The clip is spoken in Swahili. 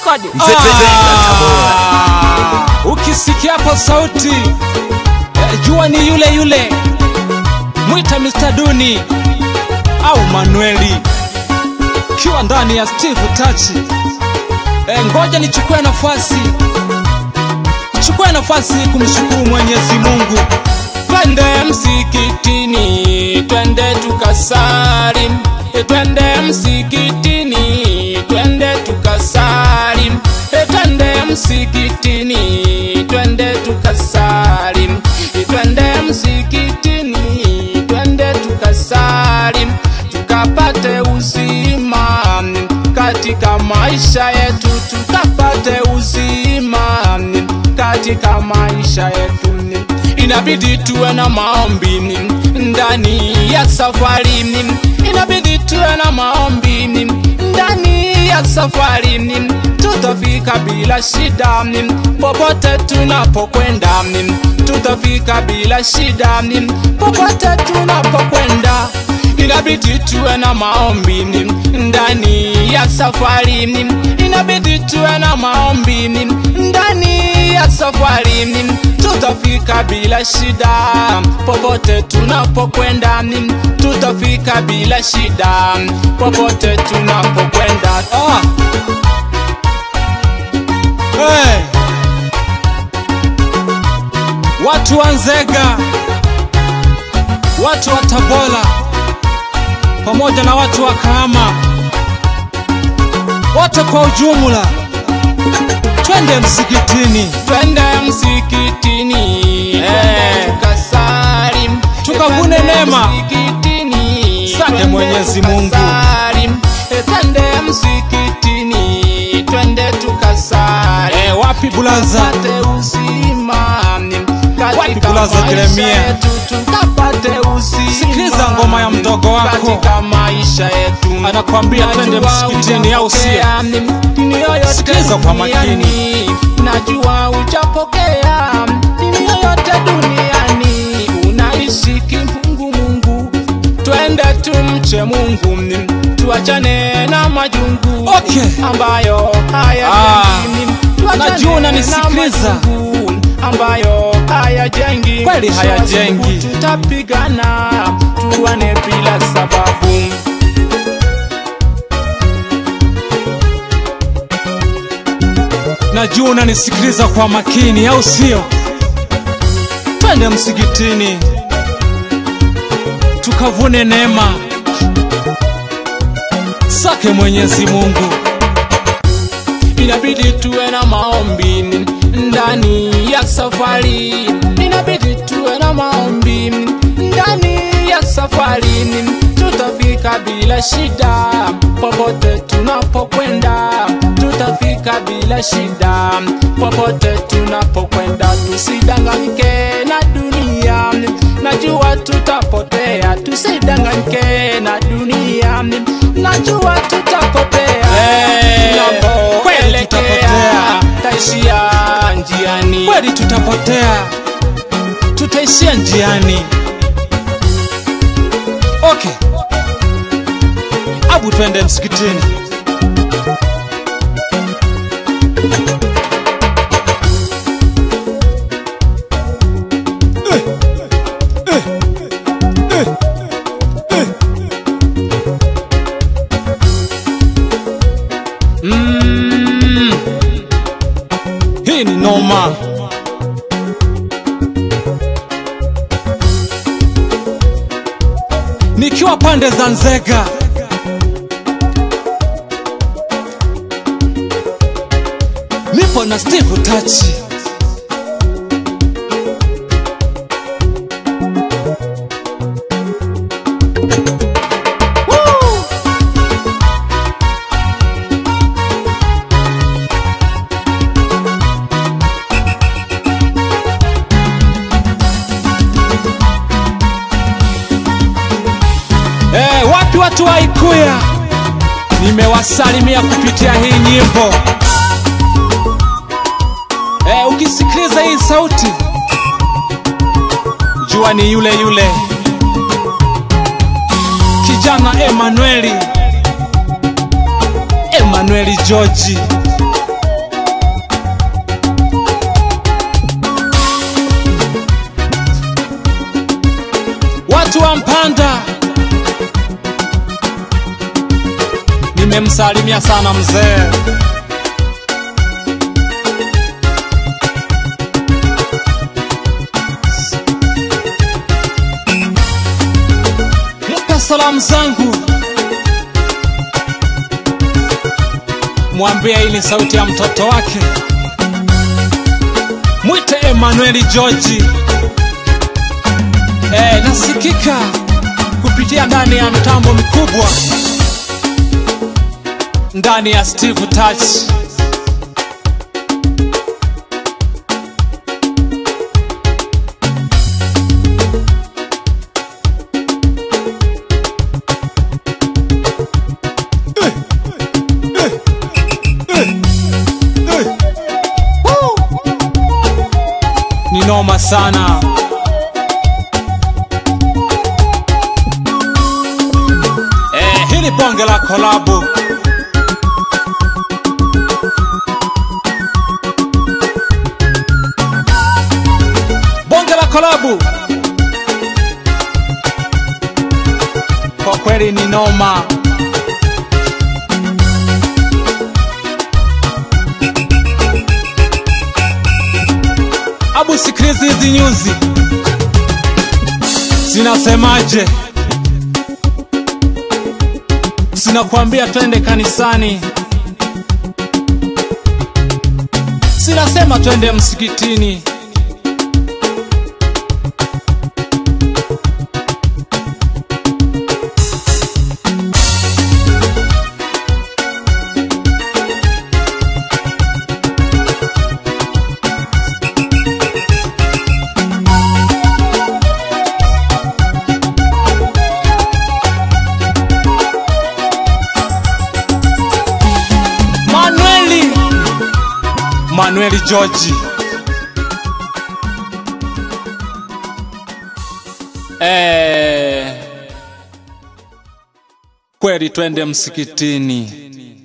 rekodi Ah, ukisikia hapo sauti eh, jua ni yule yule mwita Mr. Duni au Manueli kiwa ndani ya Steve Tachi. Eh, ngoja nichukue nafasi chukue nafasi kumshukuru Mwenyezi Mungu. twende msikitini twende tukasali E, twende msikitini twende tukasali E, twende msikitini twende tukasali E, twende msikitini twende tukasali tukapate uzima katika maisha yetu tukapate uzima katika maisha yetu inabidi tuwe na maombi ndani ya safari inabidi tuwe na maombi ndani ya safari tutafika bila shida popote tunapokwenda tutafika bila shida popote tunapokwenda inabidi tuwe na maombi ndani ya safari inabidi tuwe na maombi ndani ya safari tutafika bila shida popote tunapokwenda tutafika bila shida popote tunapokwenda Ah. Hey. Watu wa Nzega, watu wa Tabora, pamoja na watu wa Kahama, wote kwa ujumla, twende msikitini. twende msikitini Eh. tukasali Tukavune Twende neema. msikitini Sante twende Mwenyezi Mungu. tukasali. Eh, twende msikitini twende tukasali Eh, wapi bulaza? Tupate uzima katika Wapi bulaza maisha Jeremia? yetu, tukapate uzima Sikiliza ngoma ya mdogo wako. katika maisha yetu Anakuambia twende Najua msikitini, au sio? hujapokea dini yoyote Sikiliza kwa makini. duniani. najua hujapokea dini yoyote duniani unaishi kimungu mungu twende tumche mungu tuachane na majungu Okay. ambayo haya Ah, najua unanisikiliza. ambayo hayajengi Kweli hayajengi. Mwisho wa siku tutapigana tuwane bila sababu Najua unanisikiliza kwa makini, au sio? Twende msikitini tukavune neema sake Mwenyezi Mungu. inabidi tuwe na maombi ndani ya safari inabidi tuwe na maombi ndani ya safari tutafika bila shida popote tunapokwenda tutafika bila shida popote tunapokwenda tusidanganyike na dunia najua tutapotea tusidanganyike na dunia najua tutapotea Eh, kweli tunapoelekea tutapotea. taishia njiani Kweli tutapotea, tutaishia njiani. Okay, abu twende msikitini. Mm. Hii ni noma. Nikiwa pande za Nzega, nipo na Steve Tachi. Woo! Eh, wapi watu wa Ikuya? Nimewasalimia kupitia hii nyimbo. Eh, ukisikiliza hii sauti jua ni yule yule kijana Emanueli Emanueli George watu wa Mpanda, nimemsalimia sana mzee. Mpe salamu zangu, mwambie hii ni sauti ya mtoto wake. Mwite Emanueli George. Eh, nasikika kupitia ndani ya mtambo mkubwa ndani ya Steve Touch. Ni noma sana. Eh, hili bonge la kolabu bonge la kolabu kwa kweli ni noma. Abu, sikiliza hizi nyuzi zinasemaje? Sinakwambia twende kanisani, sinasema twende msikitini. Manueli Manueli George eh, kweli twende msikitini.